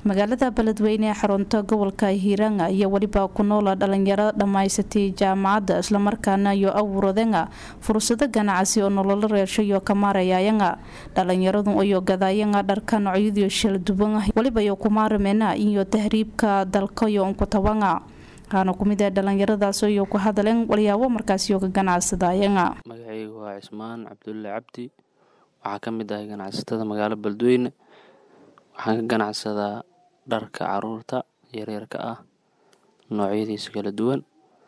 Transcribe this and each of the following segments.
magaalada beledweyne ee xarunta gobolka hiiranga iyo weliba ku noola dhalinyaro dhammaysatay jaamacadda islamarkaana iyo awuradanga fursado ganacsi oo nololo reershayo ka maarayayanga dhalinyaradu iyo gadayanga dharka noocyadiyo shaladuban weliba iyo kumaaramena iyo tahriibka dalkayo unkutabanga waxaana kumid ah dhalinyaradaas iyo ku hadaleen walyaabo markaasiyo ka ganacsadayanga magacaygu waa cismaan cabdulle cabdi waxaa ka mid ahay ganacsatada magaalo beledweyne waxaan ka ganacsadaa dharka caruurta yaryarka ah noocyadiisa kala duwan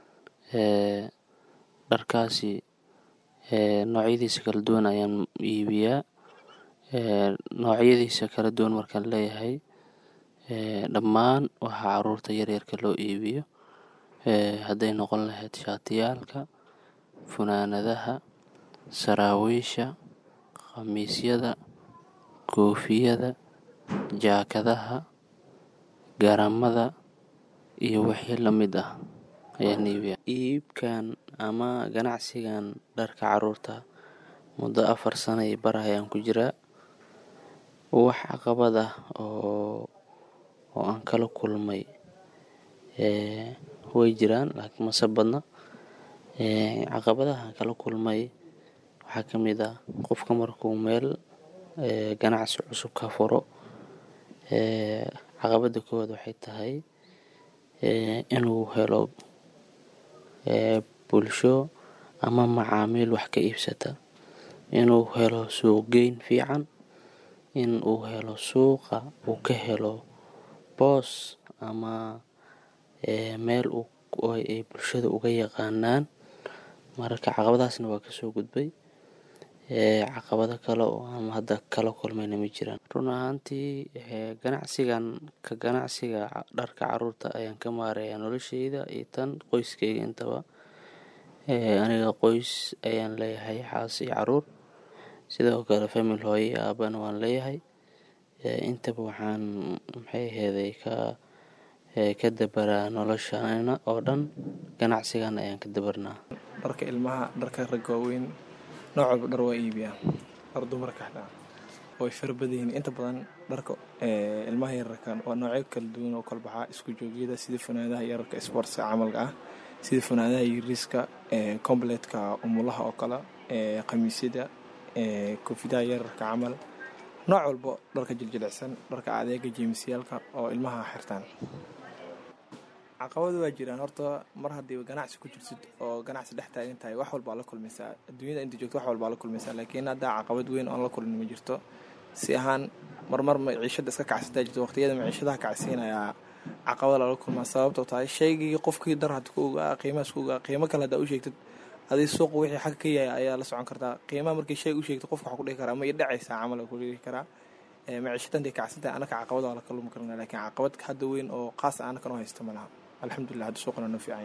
dharkaasi noocyadiisa kala duwan ayaan iibiyaa noocyadiisa kala duwan markaan leeyahay dhammaan waxaa caruurta yaryarka loo iibiyo hadday noqon lahayd shaatiyaalka funaanadaha saraawiisha khamiisyada koofiyada jaakadaha garamada iyo wixii la mid ah ayaan iibiyaa iibkan ama ganacsigan dharka caruurta muddo afar sana iyo bar ayaan ku jiraa wax caqabad ah oo oo aan kala kulmay way jiraan laakiin mase badna caqabadaha aan kala kulmay waxaa ka mid ah qofka markuu meel ganacsi cusub ka furo caqabada koowaad waxay tahay inuu helo bulsho ama macaamiil wax ka iibsata inuu helo suuqgeyn fiican in uu helo suuqa uu ka helo boos ama meel ay bulshada uga yaqaanaan mararka caqabadahaasna waa kasoo gudbay caqabado kale oo aan hadda kala kulmayna ma jiraan run ahaantii ganacsigan ka ganacsiga dharka caruurta ayaan ka maarayaa nolosheyda iyo tan qoyskeyga intaba aniga qoys ayaan leeyahay xaas iyo caruur sidoo kale famil hooyo iyo aabana waan leeyahay intaba waxaan maxay aheeday ka ka dabaraa noloshana oo dhan ganacsigan ayaan ka dabarnaa dharka ilmaha dharka ragga waaweyn nooc walba dhar waa iibiyaa dhar dumarka xataa way fara badan yihiin inta badan dharka ilmaha yararkan waa noocyo kala duwan oo kala baxaa isku joogyada sida funaadaha yararka sportska camalka ah sida funaadaha yariiska completka umulaha oo kale khamiisyada koofidaha yararka camal nooc walba dharka jiljilicsan dharka adeega jeemisyaalka oo ilmaha xirtaan caqabada waa jiraan horta mar haddii ganacsi ku jirtid oo ganacsi dhex taagan tahay wax walbaa la kulmaysaa adduunyada inta joogto wax walbaa la kulmaysaa laakiin haddaa caqabad weyn oon la kulmin ma jirto si ahaan marmar maciishada iska kacsataa jirto waqtiyada maciishadaha kacsiinayaa caqabada lala kulmaa sababtoo tahay shaygii qofkii dar had ku ogaa qiimahaas ku ogaa qiimo kale haddaa u sheegtid adii suuqa wixii xagga ka yahay ayaa la socon kartaa qiimaha markii shay u sheegto qofka waxaa ku dhihi karaa ma i dhacaysaa camal ku dhihi karaa maciishada intay kacsantahay anaka caqabada waa la kalumi karna laakiin caqabad hadda weyn oo qaas anaka noo haysta ma laha alxamdulilah hadda suuqana noo fiican